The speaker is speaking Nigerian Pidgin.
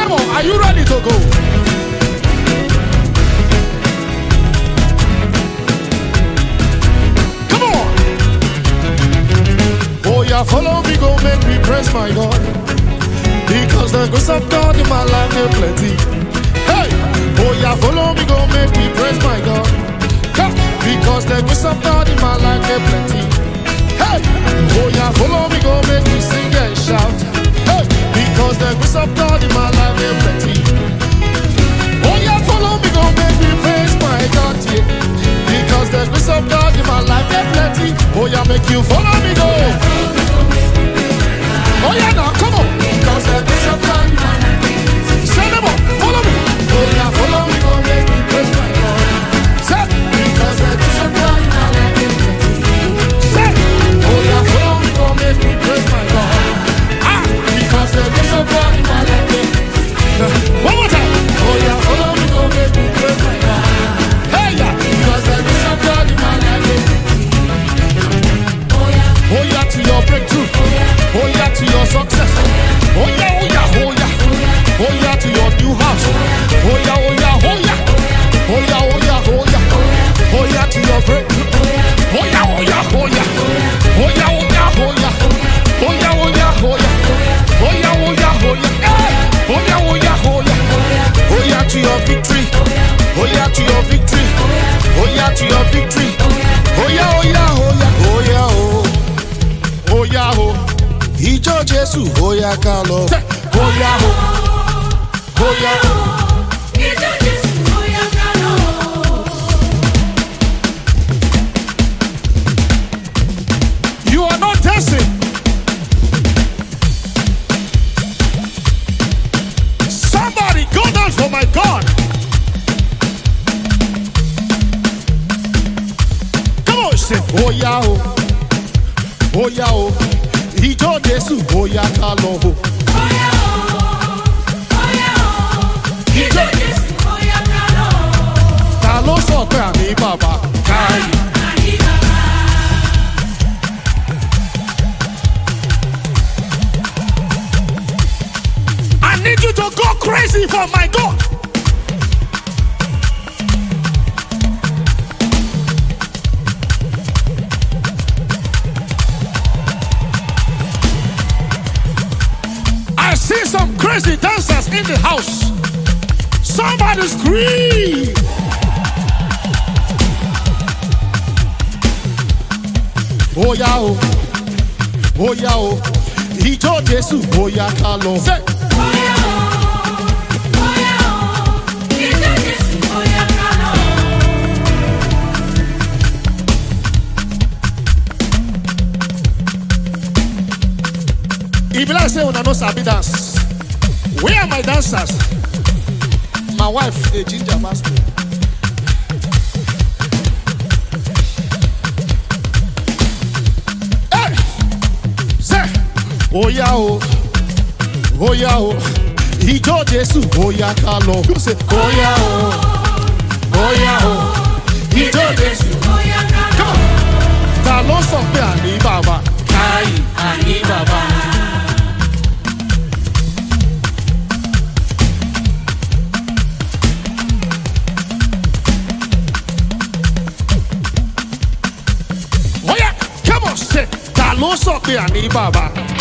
Come on, are you ready to go? Come on. Oh yeah, follow me, go make me praise my God. Because the grace of God in my life is plenty. Hey, oh yeah, follow me, go make me praise my God. Come, because the grace of God in my life is plenty. Hey, oh yeah, follow me, go make me sing and shout. Hey, because the grace of God in my life is plenty. Oh yeah, follow me, go make me praise my God, yeah. Because the grace of God in my life is plenty. Oh yeah, make you follow me, go. Oh yeah, now come on. Because the grace of God in my life is plenty. Say them all, follow me. Oh yeah, follow me, go make me praise my God. Say, because the grace of God in my life is plenty. Say, oh yeah, follow me, go make me praise my God. Ah, because the grace of God in my life is plenty. One more time. Oh yeah, follow me, go make me praise my God. Hey yeah, because the grace of God in my life is Oh yeah, to your breakthrough. Oh yeah, to your success. Oh yeah, oh yeah, oh yeah. Oh yeah, to your new house. Oh yeah, oh yeah, oh yeah. Oh yeah, oh yeah, oh yeah. Oh yeah, to your breakthrough. Oh yeah, oh yeah, oh yeah. Oh yeah, oh yeah, oh yeah. Oh yeah, oh yeah, oh yeah. Oh yeah, oh yeah, oh yeah. Eh. Oh yeah, oh yeah, oh yeah. Oh yeah, to your victory. Oh yeah, to your victory. Oh yeah, to your victory. Oh yeah, oh yeah, oh yeah. Oh yeah, oh. Oh yeah, oh. Ìjọ Jésù, ó yá ká lọ. Ó yá, oh. Ó yá, oh. You are not dancing. Somebody go down for my God. Come on, say, oh yeah, oh. Oh yeah, oh. Ìjọ Jésù, ó yá ká lọ, oh. Ta ló sọ pé àmì bàbá? Káyì. I need you to go crazy for my God. I see some crazy dancers in the house. Somebody scream. Oh yeah, oh, oh yeah, oh, ìjọ Jésù, ó yá ká lọ. Say, If I say una no sabi dance, where are my dancers? My wife, a ginger master. Hey, say, oh yeah oh, oh yeah oh, ìjọ Jésù, ó yá ká lọ. You say, oh yeah oh, oh yeah oh, ìjọ Jésù. Come on. Ta ló sọ pé àní bàbá? Káyì àní bàbá. Oya, come on, say, ta ló sọ pé àní bàbá?